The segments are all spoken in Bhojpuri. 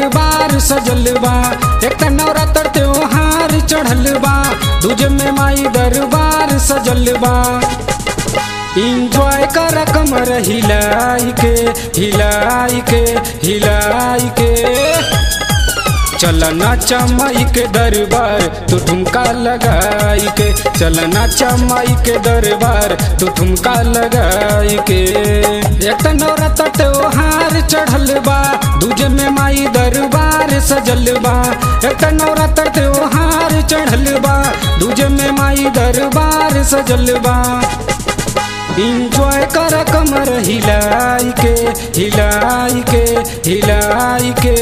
दरबार सजल बा एक त नवरात्र त्योहार चढ़ल बा दूज में माई दरबार सजल बा इंजॉय कर कमर हिलाई के हिलाई के हिलाई के चलना चमाई के दरबार तू ठुमका लगाई के चलना चमाई के दरबार तू ठुमका लगाई के एक नवरात्र त्योहार चढ़ल बा दूजे में माई दरबार सजल बा एक नवरात्र त्योहार चढ़ल बा दूजे में माई दरबार सजल बा इंजॉय कर कमर हिलाई के हिलाई के हिलाई के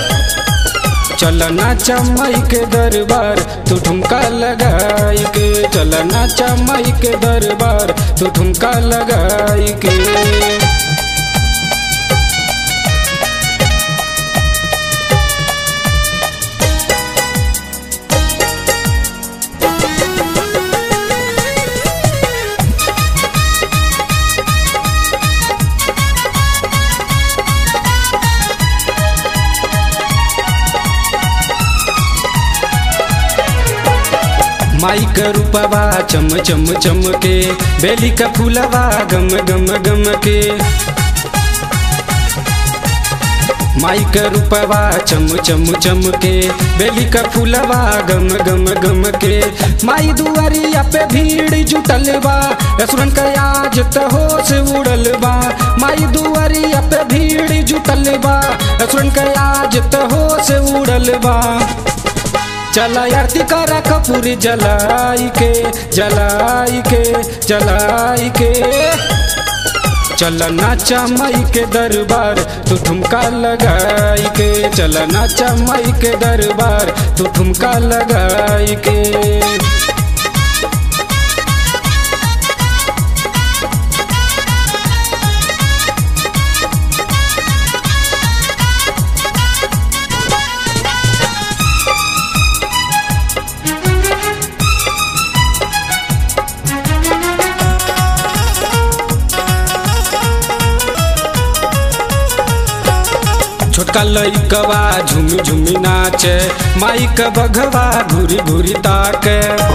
चलना चमाई के दरबार तू ठुमका लगाई के चलना चमाई के दरबार तू ठुमका लगाई के माई का रूपवा चम चम चम के बेली का फूलवा गम गम गम के माई का रूपवा चम चम चम के बेली का फूलवा गम गम गम के माई दुआरिया पे भीड़ जुटल बा असुरन का आज त होश उड़ल बा माई दुआरिया पे भीड़ जुटल बा असुरन का आज त होश उड़ल बा चला आरती करा कपूर जलाई के जलाई के जलाई के चलना चमाई के दरबार तू ठुमका लगाई के चलना चमाई के दरबार तू ठुमका लगाई के छोटका लइकवा झुमी झुमी नाचे माई का बघवा घूरी घूरी ताके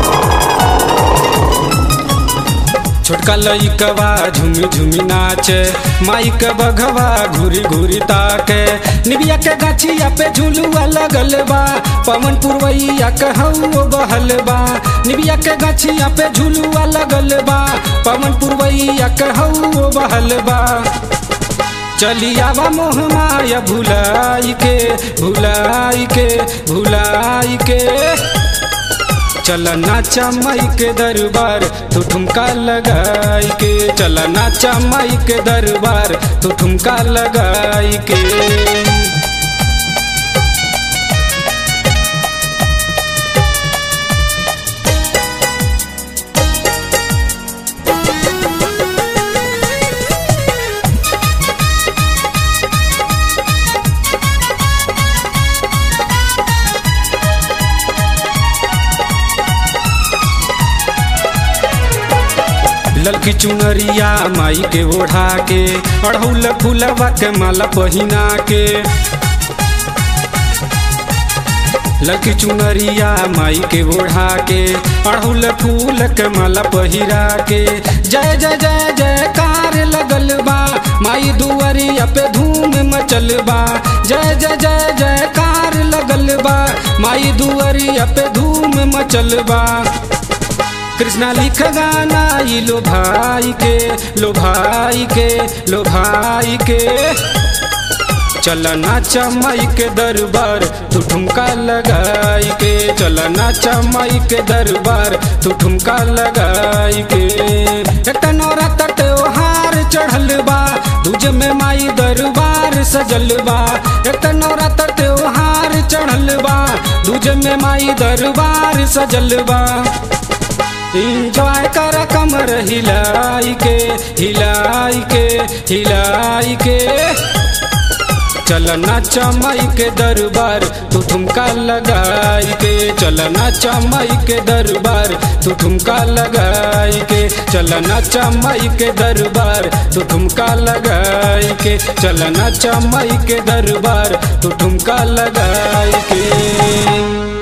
छोटका लइकवा झुमी झुमी नाचे माई का बघवा घूरी घूरी ताके निबिया के गाछिया पे झुलुआ लगल बा पवन पुरवैया कहू बहल बा निबिया के गाछिया पे झुलुआ लगल बा पवन पुरवैया कहू बहल बा चलियावा मोह माया भुलाई के भुलाई के भुलाई के चलना चमाई के दरबार तू ठुमका लगाई के चलना चमाई के दरबार तू ठुमका लगाई के ललकी चुनरिया माई के ओढ़ा के अड़हुल फूलवा के माला पहिना के ललकी चुनरिया माई के ओढ़ा के अड़हुल फूल के माला पहिरा के जय जय जय जयकार लगल बा माई दुआरिया पे धूम मचल बा जय जय जय जयकार लगल बा माई दुआरिया पे धूम मचल बा कृष्णा लिख गाना ई लो भाई के लो भाई के लो भाई के चलना चमाई के दरबार तू ठुमका लगाई के चलना चमाई के दरबार तू ठुमका लगाई के एक नवरात्र त्योहार चढ़ल बा दूज में माई दरबार सजल बा एक नवरात्र त्योहार चढ़ल बा दूज में माई दरबार सजल बा इंजॉय कर कमर हिलाई के हिलाई के हिलाई के चल नाचा माई के दरबार तू ठुमका लगाई के चल नाचा माई के दरबार तू ठुमका लगाई के चल नाचा माई के दरबार तू ठुमका लगाई के चल नाचा माई के दरबार तू ठुमका लगाई के